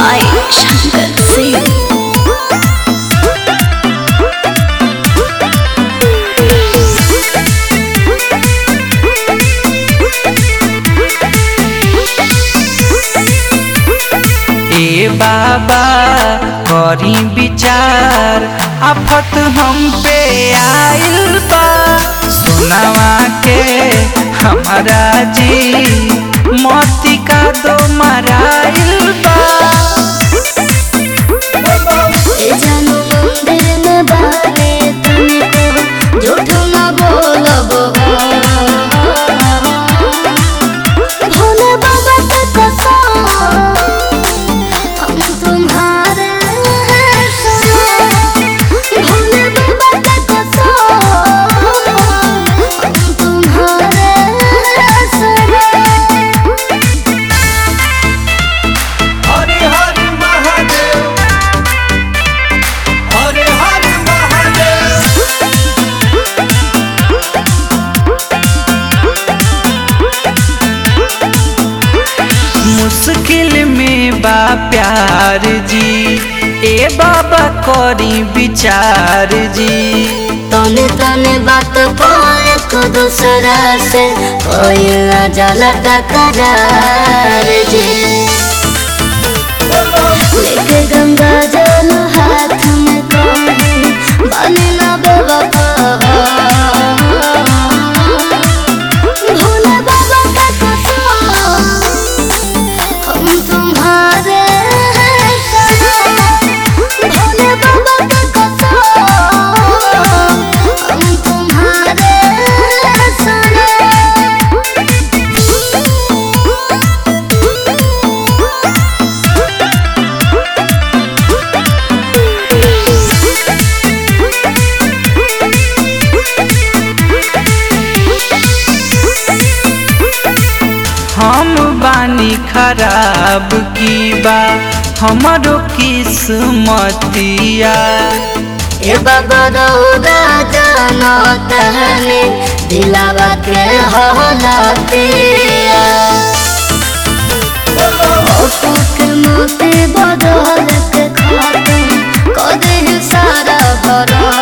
by Shankar Singh. ए बाबा करी विचार आफत हम पे आइल बा सोनावा के हमारा जी मोती का दो मराइल बा ए जानू मंदिर में बारे तुमको झूठ न बोलब भोले बाबा के कसम हम तुम्हारे हैं सनम भोले बाबा के कसम हम तुम्हारे हैं सनम हरे हर महादेव हरे हर महादेव मुश्किल में बा प्यार जी ए बाबा करी विचार जी तने तने बात को एक दूसरा से कोई न जाला टकरार जी लेके गंगा जल हाथ में कोई बने ना बेवफा भोले बाबा का कसम हम तुम्हारे हैं सनम भोले बाबा का कसम हम तुम्हारे हैं सनम हम बानी खराब की बा हमारो किस्मतिया ए बाबा रौदा जानो तहने दिलावा के हलातिया ओपो के मोते बदल के खाते कदे सारा भरा